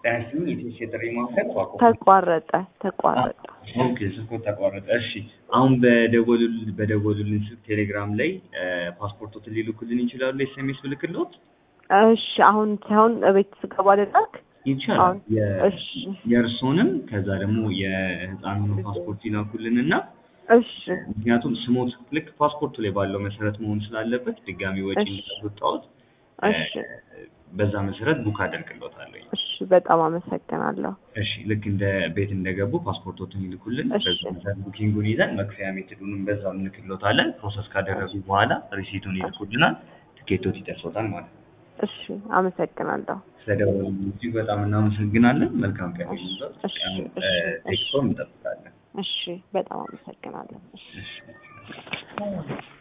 ጤና ይስጥልኝ የቴሌ ጥሪ ማዕከል ዋቆ ተቋረጠ ተቋረጠ። ኦኬ ስልኮት ተቋረጠ። እሺ አሁን በደወሉልን በደወሉልን ስልክ ቴሌግራም ላይ ፓስፖርቶትን ሊልኩልን ይችላሉ? ኤስኤምኤስ ብልክልዎት እሺ አሁን ሳይሆን እቤት ስገባ ልላክ። ይቻላል። አሁን የ- እሺ የእርስዎንም ከዛ ደግሞ የህፃኑን ፓስፖርት ይላኩልን እና እሺ ምክንያቱም ስሞት ልክ ፓስፖርቱ ላይ ባለው መሰረት መሆን ስላለበት ድጋሚ ወጪ እሺ። እንዳስወጣዎት እሺ በዛ መሰረት ቡክ አደርግልዎታለሁ። እሺ በጣም አመሰግናለሁ። እሺ ልክ እንደ ቤት እንደገቡ ፓስፖርቶትን ይልኩልን። እሺ። በዛ መሰረት ቡኪንጉን ይዘን መክፈያ ሜትዱንም በዛው እንልክልዎታለን። ፕሮሰስ ካደረጉ በኋላ ሪሲቱን ይልኩልናል። ትኬቶት ይደርሶታል ማለት ነው። እሺ አመሰግናለሁ። ስለደወሉ እጅግ በጣም እናመሰግናለን። መልካም ቀን እሺ፣ ይሁንልዎት። እሺ፣ ቀኑ እሺ፣ ቴክስቶን እንጠብቃለን። እሺ በጣም አመሰግናለሁ። እሺ እሺ